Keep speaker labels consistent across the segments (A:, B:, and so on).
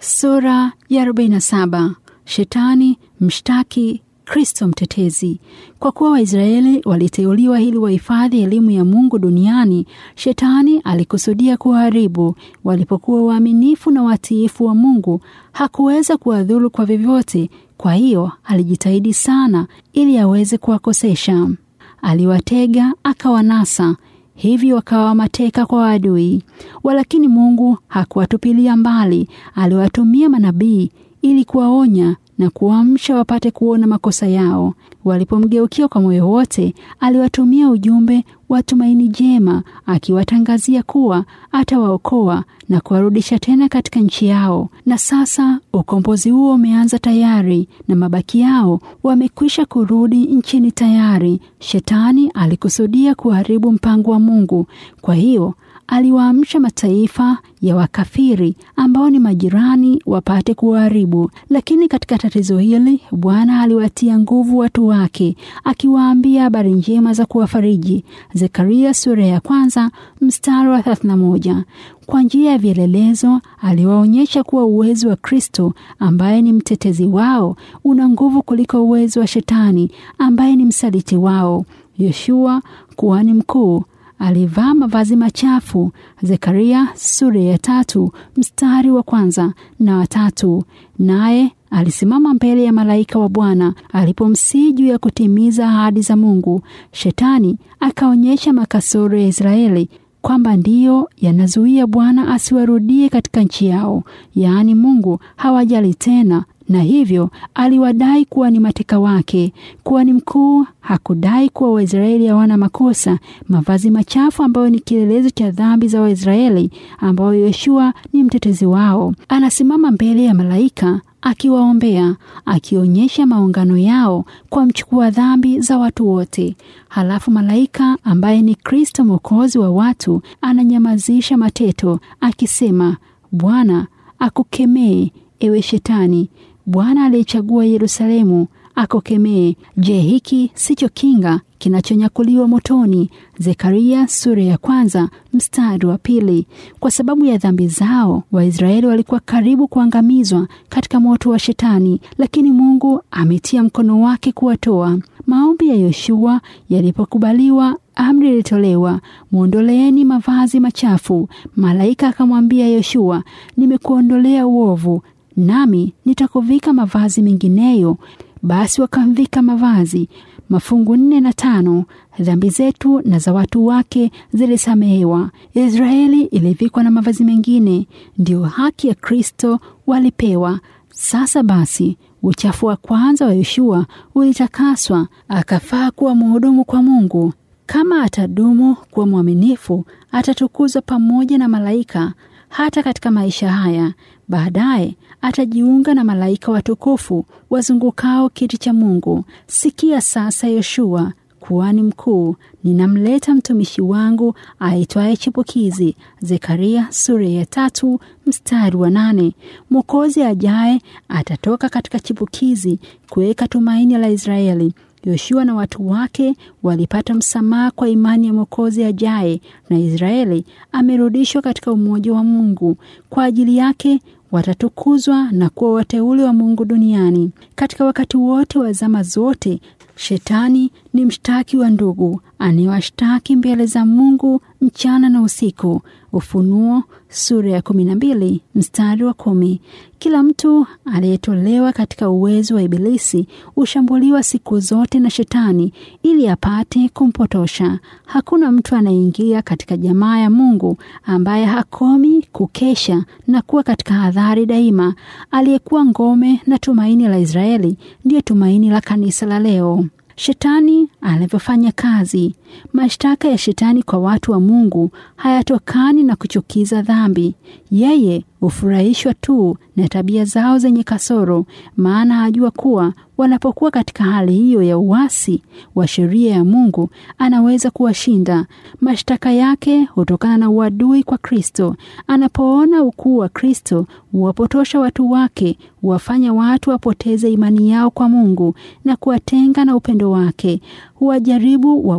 A: Sura ya 47. Shetani mshtaki Kristo mtetezi. Kwa kuwa Waisraeli waliteuliwa ili wahifadhi elimu ya Mungu duniani, Shetani alikusudia kuwaharibu. Walipokuwa waaminifu na watiifu wa Mungu, hakuweza kuwadhuru kwa vyovyote. Kwa hiyo alijitahidi sana ili aweze kuwakosesha. Aliwatega akawanasa, hivyo wakawa mateka kwa adui. Walakini Mungu hakuwatupilia mbali, aliwatumia manabii ili kuwaonya na kuamsha wapate kuona makosa yao. Walipomgeukia kwa moyo wote, aliwatumia ujumbe wa tumaini jema, akiwatangazia kuwa atawaokoa na kuwarudisha tena katika nchi yao. Na sasa ukombozi huo umeanza tayari, na mabaki yao wamekwisha kurudi nchini tayari. Shetani alikusudia kuharibu mpango wa Mungu, kwa hiyo aliwaamsha mataifa ya wakafiri ambao ni majirani wapate kuwaharibu. Lakini katika tatizo hili Bwana aliwatia nguvu watu wake, akiwaambia habari njema za kuwafariji. Zekaria sura ya kwanza mstari wa 31. Kwa njia ya vielelezo aliwaonyesha kuwa uwezo wa Kristo ambaye ni mtetezi wao una nguvu kuliko uwezo wa Shetani ambaye ni msaliti wao. Yoshua kuhani mkuu alivaa mavazi machafu. Zekaria sura ya tatu mstari wa kwanza na watatu. Naye alisimama mbele ya malaika wa Bwana alipomsihi juu ya kutimiza ahadi za Mungu. Shetani akaonyesha makasoro ya Israeli kwamba ndiyo yanazuia Bwana asiwarudie katika nchi yao, yaani Mungu hawajali tena na hivyo aliwadai kuwa ni mateka wake. Kuhani mkuu hakudai kuwa Waisraeli hawana makosa. Mavazi machafu ambayo ni kielelezo cha dhambi za Waisraeli, ambayo Yoshua ni mtetezi wao, anasimama mbele ya malaika akiwaombea, akionyesha maungano yao kwa mchukua dhambi za watu wote. Halafu malaika ambaye ni Kristo mwokozi wa watu ananyamazisha mateto akisema, Bwana akukemee ewe Shetani. Bwana aliyechagua Yerusalemu akokemee. Je, hiki sicho kinga kinachonyakuliwa motoni? Zekaria sura ya kwanza mstari wa pili. Kwa sababu ya dhambi zao Waisraeli walikuwa karibu kuangamizwa katika moto wa Shetani, lakini Mungu ametia mkono wake kuwatoa. Maombi ya Yoshua yalipokubaliwa, amri ilitolewa, mwondoleeni mavazi machafu. Malaika akamwambia Yoshua, nimekuondolea uovu nami nitakuvika mavazi mengineyo. Basi wakamvika mavazi. Mafungu nne na tano. Dhambi zetu na za watu wake zilisamehewa. Israeli ilivikwa na mavazi mengine, ndiyo haki ya Kristo walipewa. Sasa basi uchafu wa kwanza wa Yoshua ulitakaswa, akafaa kuwa mhudumu kwa Mungu. Kama atadumu kuwa mwaminifu, atatukuzwa pamoja na malaika hata katika maisha haya. Baadaye atajiunga na malaika watukufu wazungukao kiti cha Mungu. Sikia sasa, Yoshua kuhani mkuu, ninamleta mtumishi wangu aitwaye Chipukizi. Zekaria sura ya tatu mstari wa nane. Mwokozi ajaye atatoka katika chipukizi kuweka tumaini la Israeli. Yoshua na watu wake walipata msamaha kwa imani ya mwokozi ajaye, na Israeli amerudishwa katika umoja wa Mungu. Kwa ajili yake watatukuzwa na kuwa wateule wa Mungu duniani. Katika wakati wote wa zama zote, Shetani ni mshtaki wa ndugu, anayewashtaki mbele za Mungu mchana na usiku. Ufunuo sura ya kumi na mbili mstari wa kumi. Kila mtu aliyetolewa katika uwezo wa Ibilisi hushambuliwa siku zote na Shetani ili apate kumpotosha. Hakuna mtu anayeingia katika jamaa ya Mungu ambaye hakomi kukesha na kuwa katika hadhari daima. Aliyekuwa ngome na tumaini la Israeli ndiyo tumaini la kanisa la leo. Shetani anavyofanya kazi. Mashtaka ya Shetani kwa watu wa Mungu hayatokani na kuchukiza dhambi. Yeye hufurahishwa tu na tabia zao zenye kasoro, maana ajua kuwa wanapokuwa katika hali hiyo ya uasi wa sheria ya Mungu anaweza kuwashinda. Mashtaka yake hutokana na uadui kwa Kristo. Anapoona ukuu wa Kristo huwapotosha watu wake, huwafanya watu wapoteze imani yao kwa Mungu na kuwatenga na upendo wake. Huwajaribu wavunje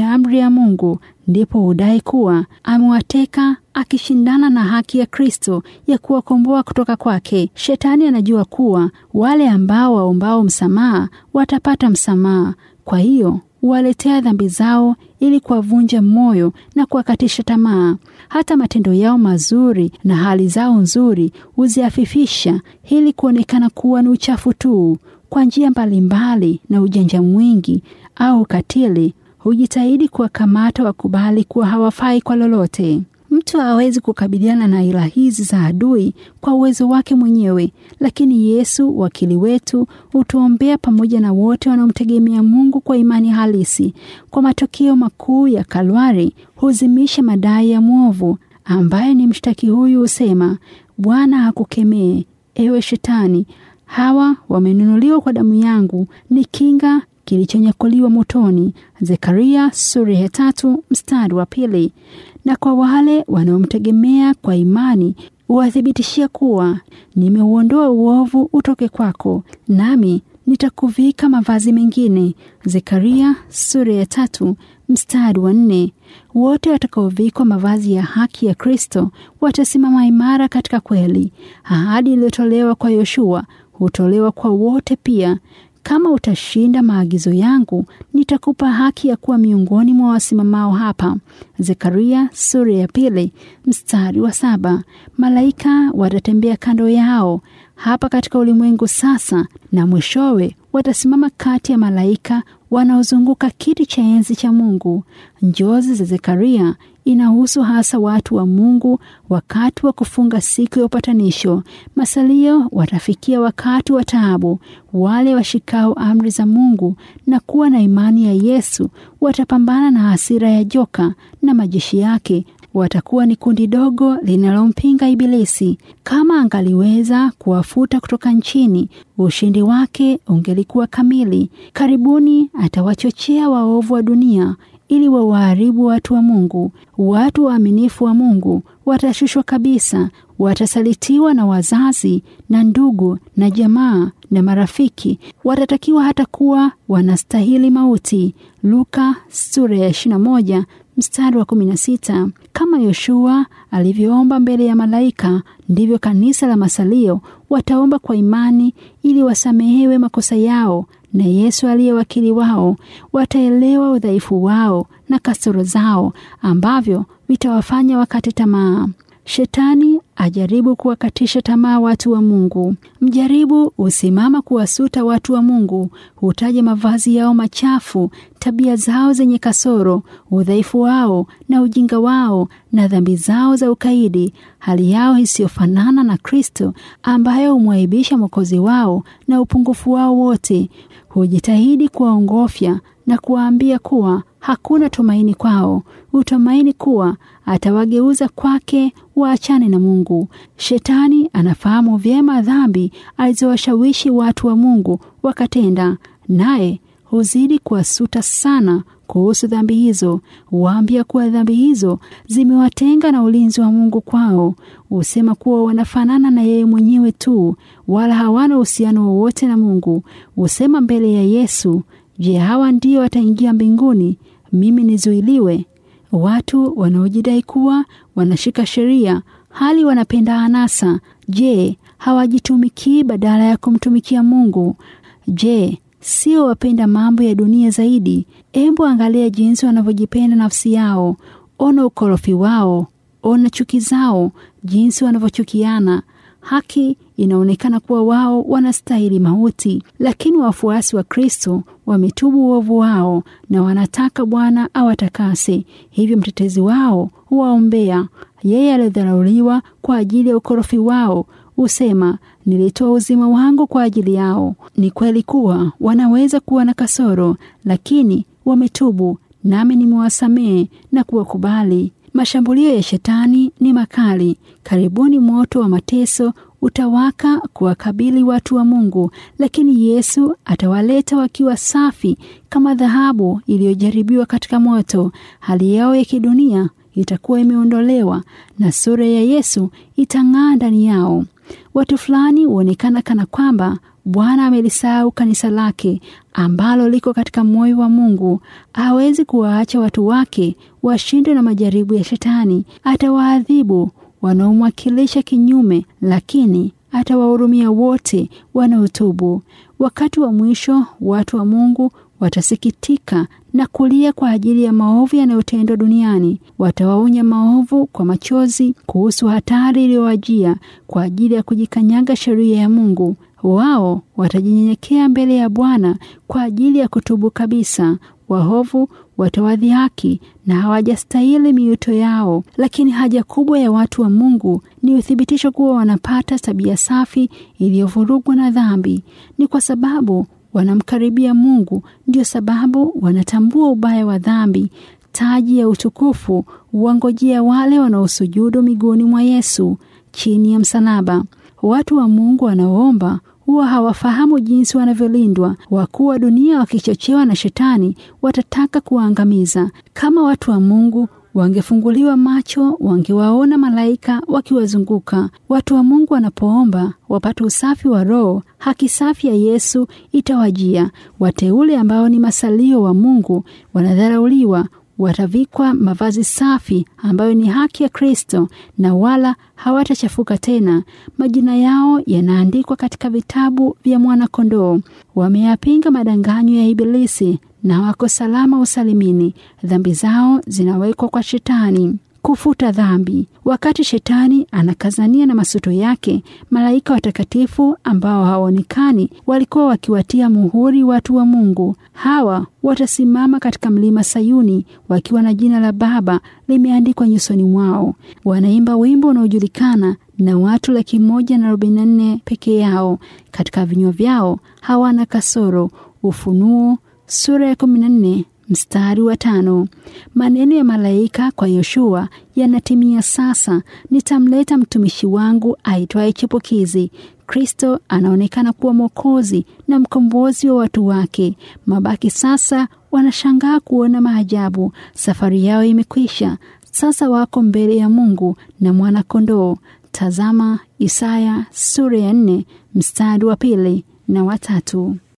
A: amri ya Mungu, ndipo hudai kuwa amewateka akishindana na haki ya Kristo ya kuwakomboa kutoka kwake. Shetani anajua kuwa wale ambao waombao msamaha watapata msamaha, kwa hiyo huwaletea dhambi zao ili kuwavunja moyo na kuwakatisha tamaa. Hata matendo yao mazuri na hali zao nzuri huziafifisha ili kuonekana kuwa ni uchafu tu. Kwa njia mbalimbali na ujanja mwingi au ukatili, hujitahidi kuwakamata wakubali kuwa hawafai kwa lolote. Mtu hawezi kukabiliana na ila hizi za adui kwa uwezo wake mwenyewe, lakini Yesu wakili wetu hutuombea pamoja na wote wanaomtegemea Mungu kwa imani halisi. Kwa matokeo makuu ya Kalvari huzimisha madai ya mwovu ambaye ni mshtaki huyu husema, Bwana hakukemee ewe Shetani, hawa wamenunuliwa kwa damu yangu, ni kinga kilichonyakuliwa motoni. Zekaria sura ya tatu mstari wa pili. Na kwa wale wanaomtegemea kwa imani huwathibitishia kuwa nimeuondoa uovu utoke kwako, nami nitakuvika mavazi mengine. Zekaria sura ya tatu mstari wa nne. Wote watakaovikwa mavazi ya haki ya Kristo watasimama imara katika kweli. Ahadi iliyotolewa kwa Yoshua hutolewa kwa wote pia. Kama utashinda maagizo yangu, nitakupa haki ya kuwa miongoni mwa wasimamao hapa. Zekaria sura ya pili mstari wa saba. Malaika watatembea kando yao hapa katika ulimwengu sasa, na mwishowe watasimama kati ya malaika wanaozunguka kiti cha enzi cha Mungu. Njozi za Zekaria inahusu hasa watu wa Mungu wakati wa kufunga siku ya upatanisho. Masalio watafikia wakati wa taabu. Wale washikao amri za Mungu na kuwa na imani ya Yesu watapambana na hasira ya joka na majeshi yake. Watakuwa ni kundi dogo linalompinga Ibilisi. Kama angaliweza kuwafuta kutoka nchini, ushindi wake ungelikuwa kamili. Karibuni atawachochea waovu wa dunia ili wawaharibu watu wa Mungu. Watu waaminifu wa Mungu watashushwa kabisa, watasalitiwa na wazazi na ndugu na jamaa na marafiki, watatakiwa hata kuwa wanastahili mauti. Luka sura ya 21 mstari wa 16. Kama Yoshua alivyoomba mbele ya malaika, ndivyo kanisa la masalio wataomba kwa imani ili wasamehewe makosa yao na Yesu aliye wakili wao. Wataelewa udhaifu wao na kasoro zao ambavyo vitawafanya wakate tamaa. Shetani ajaribu kuwakatisha tamaa watu wa Mungu. Mjaribu husimama kuwasuta watu wa Mungu, hutaja mavazi yao machafu, tabia zao zenye kasoro, udhaifu wao na ujinga wao na dhambi zao za ukaidi, hali yao isiyofanana na Kristo ambayo humwaibisha Mwokozi wao na upungufu wao wote. Hujitahidi kuwaongofya na kuwaambia kuwa hakuna tumaini kwao, utumaini kuwa atawageuza kwake waachane na Mungu. Shetani anafahamu vyema dhambi alizowashawishi watu wa Mungu wakatenda, naye huzidi kuwasuta sana kuhusu dhambi hizo. Huwaambia kuwa dhambi hizo zimewatenga na ulinzi wa Mungu kwao. Husema kuwa wanafanana na yeye mwenyewe tu, wala hawana uhusiano wowote na Mungu. Husema mbele ya Yesu, Je, hawa ndio wataingia mbinguni, mimi nizuiliwe? Watu wanaojidai kuwa wanashika sheria hali wanapenda anasa, je, hawajitumikii badala ya kumtumikia Mungu? Je, sio wapenda mambo ya dunia zaidi? Embu angalia jinsi wanavyojipenda nafsi yao. Ona ukorofi wao, ona chuki zao, jinsi wanavyochukiana. Haki inaonekana kuwa wao wanastahili mauti, lakini wafuasi wa Kristo wametubu uovu wao na wanataka Bwana awatakase. Hivyo mtetezi wao huwaombea. Yeye aliyedharauliwa kwa ajili ya ukorofi wao husema, nilitoa uzima wangu kwa ajili yao. Ni kweli kuwa wanaweza kuwa na kasoro, lakini wametubu, nami nimewasamehe na kuwakubali. Mashambulio ya shetani ni makali. Karibuni moto wa mateso utawaka kuwakabili watu wa Mungu, lakini Yesu atawaleta wakiwa safi kama dhahabu iliyojaribiwa katika moto. Hali yao ya kidunia itakuwa imeondolewa na sura ya Yesu itang'aa ndani yao. Watu fulani huonekana kana kwamba Bwana amelisahau kanisa lake ambalo liko katika moyo wa Mungu. Hawezi kuwaacha watu wake washindwe na majaribu ya Shetani. Atawaadhibu wanaomwakilisha kinyume, lakini atawahurumia wote wanaotubu. Wakati wa mwisho, watu wa Mungu watasikitika na kulia kwa ajili ya maovu yanayotendwa duniani. Watawaonya maovu kwa machozi kuhusu hatari iliyowajia kwa ajili ya kujikanyaga sheria ya Mungu. Wao watajinyenyekea mbele ya Bwana kwa ajili ya kutubu kabisa. Wahovu watawadhihaki na hawajastahili miuto yao, lakini haja kubwa ya watu wa Mungu ni uthibitisho kuwa wanapata tabia safi iliyovurugwa na dhambi. Ni kwa sababu wanamkaribia Mungu, ndio sababu wanatambua ubaya wa dhambi. Taji ya utukufu huwangojea wale wanaosujudu miguuni mwa Yesu chini ya msalaba. Watu wa Mungu wanaoomba huwa hawafahamu jinsi wanavyolindwa. Wakuu wa dunia wakichochewa na Shetani watataka kuwaangamiza. Kama watu wa Mungu wangefunguliwa macho, wangewaona malaika wakiwazunguka. Watu wa Mungu wanapoomba wapate usafi wa roho, haki safi ya Yesu itawajia. Wateule ambao ni masalio wa Mungu wanadharauliwa watavikwa mavazi safi ambayo ni haki ya Kristo na wala hawatachafuka tena. Majina yao yanaandikwa katika vitabu vya mwana-kondoo. Wameyapinga madanganyo ya Ibilisi na wako salama usalimini. Dhambi zao zinawekwa kwa Shetani kufuta dhambi. Wakati Shetani anakazania na masuto yake, malaika watakatifu ambao hawaonekani walikuwa wakiwatia muhuri watu wa Mungu. Hawa watasimama katika mlima Sayuni wakiwa na jina la Baba limeandikwa nyusoni mwao. Wanaimba wimbo unaojulikana na watu laki moja na arobaini na nne peke yao. Katika vinywa vyao hawana kasoro. Ufunuo sura ya kumi na nne mstari wa tano. Maneno ya malaika kwa Yoshua yanatimia sasa: nitamleta mtumishi wangu aitwaye Chipukizi. Kristo anaonekana kuwa Mwokozi na mkombozi wa watu wake. Mabaki sasa wanashangaa kuona maajabu. Safari yao imekwisha, sasa wako mbele ya Mungu na mwana-kondoo. Tazama Isaya sura ya nne mstari wa pili na watatu.